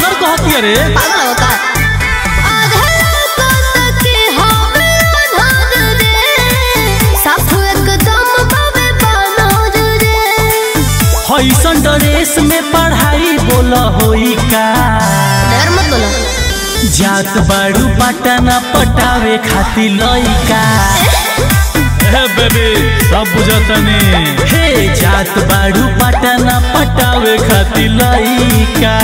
छानर कहती रे पागल होता आधे कत के हमें अनहद रे साफ एकदम बाबे बनोद रे हैसन ड्रेस में पढ़ाई बोल होई का डर मत बोलो जात बाड़ू पटना पटावे खातिर लइका हे बेबी सब बुझतनी हे जात बाड़ू पटना पटावे खातिर लइका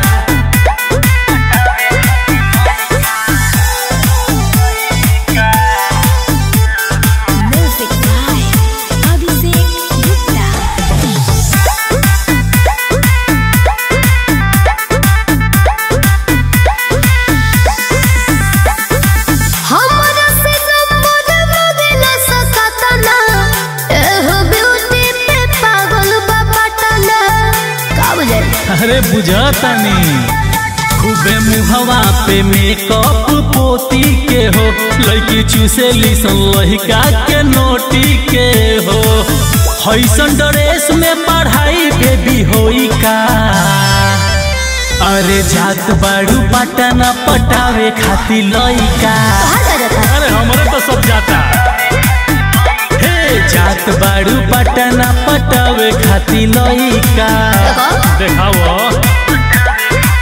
म्यूजिक बाय अभिषेक गुप्ता हमरा से नंबर मांगेला सकतना एहो ब्यूटी पे पागल बा पटना का बुझे अरे बुझतनी खूबे मुहवा पे मेकअप पोती के हो लड़की चूसेली सन लहिका के नोटी के हो हैसन ड्रेस में पढ़ाई बेबी होई का अरे जात बाड़ू पटना पटावे खातिर लइका कहाँ जा जाता अरे हमरे तो सब जाता हे जात बाड़ू पटना पटावे खातिर लइका देखो। देखाओ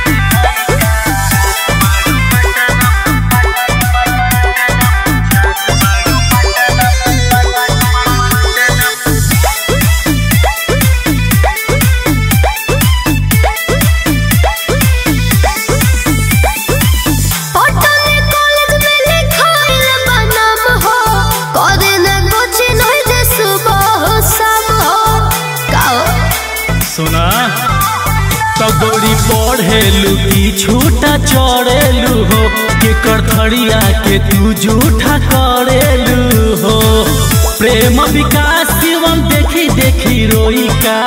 पटने कॉलेज में लिखाइल बा नाम हो करे न कुछ नहीं जे सुबह हो शाम हो का हो सुना तो गोरी पढ़ेलू की छूटा चढ़ेलू हो के करथड़िया के तू झूठा करेलू हो प्रेम विकास शिवम देखी देखी रोई का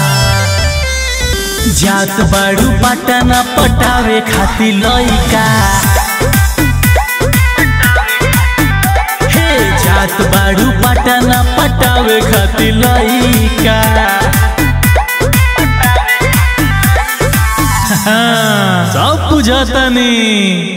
जात बाड़ू पटना पटावे खातिर लइका हे जात बाड़ू पटना पटावे खातिर लइका सब बुझतनी